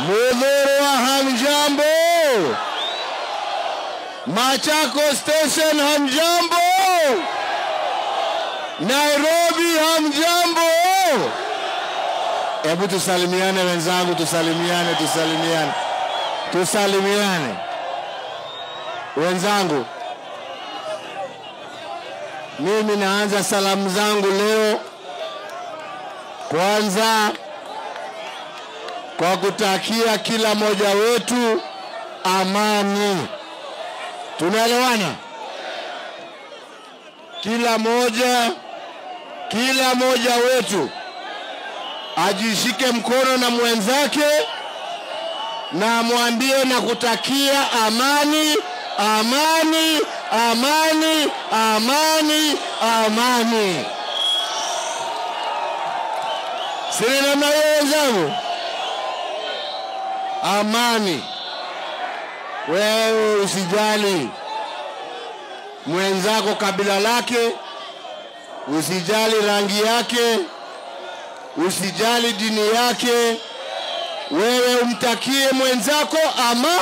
Mudhurwa hamjambo? Machako Station hamjambo? Nairobi hamjambo? Hebu tusalimiane wenzangu, tusalimiane, tusalimiane, tusalimiane wenzangu. Mimi naanza salamu zangu leo kwanza kwa kutakia kila mmoja wetu amani. Tunaelewana? Kila moja kila moja wetu ajishike mkono na mwenzake na amwambie na kutakia amani, amani, amani, amani, amani. Sini namna hiyo wenzangu? Amani. Wewe usijali mwenzako kabila lake, usijali rangi yake, usijali dini yake, wewe umtakie mwenzako ama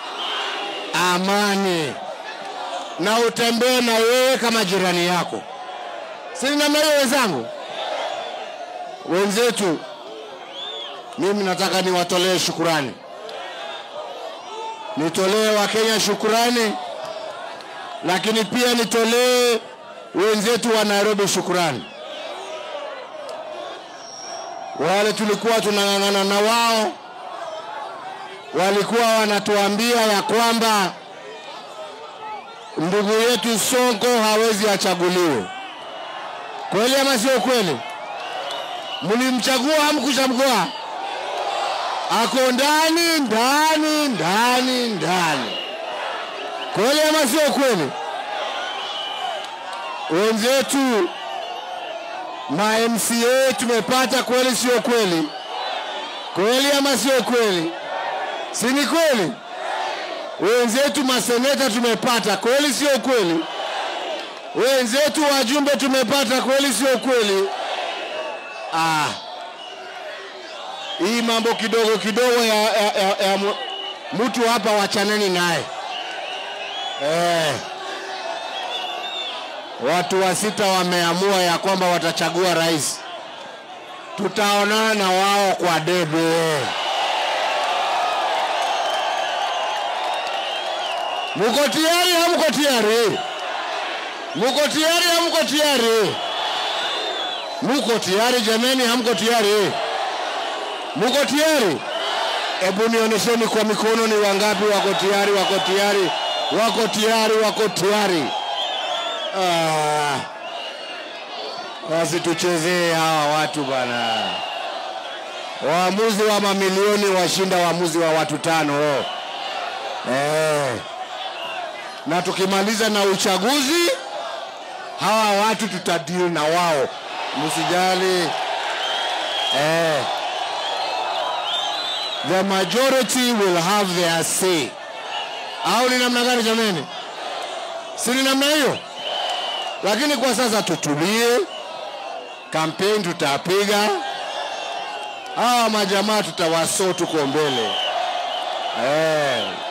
amani, na utembee na yeye kama jirani yako. Si namna hiyo wenzangu? Wenzetu, mimi nataka niwatolee shukurani, nitolee Wakenya shukurani, lakini pia nitolee wenzetu wa Nairobi shukurani wale tulikuwa tunang'ang'ana na wao walikuwa wanatuambia ya kwamba ndugu yetu Sonko hawezi achaguliwe. Kweli ama sio kweli? Mlimchagua hamkuchagua? Ako ndani ndani ndani ndani. Kweli ama sio kweli? Wenzetu ma MCA tumepata kweli, sio kweli? Kweli ama sio kweli? Si ni kweli? Wenzetu maseneta tumepata kweli, sio kweli? Wenzetu wajumbe tumepata kweli, sio kweli? Ah, hii mambo kidogo kidogo ya, ya, ya, ya mu- mtu hapa, wachaneni naye eh. Watu wa sita wameamua ya kwamba watachagua rais. Tutaonana na wao kwa debe. Muko tayari? Hamko tayari? Muko tayari? Hamko tayari? Muko tayari jameni? Hamko tayari? Muko tayari? Hebu nionyesheni kwa mikono, ni wangapi wako tayari? Wako tayari? Wako tayari? Wako tayari? Ah, wasituchezee hawa watu bwana. Waamuzi wa mamilioni washinda waamuzi wa watu tano. Eh. Na tukimaliza na uchaguzi hawa watu tutadeal na wao, msijali. Eh. The majority will have their say. Au ni namna gani jameni? Si ni namna hiyo? lakini kwa sasa tutulie, kampeni tutapiga, hawa majamaa tutawaso tuko mbele eh.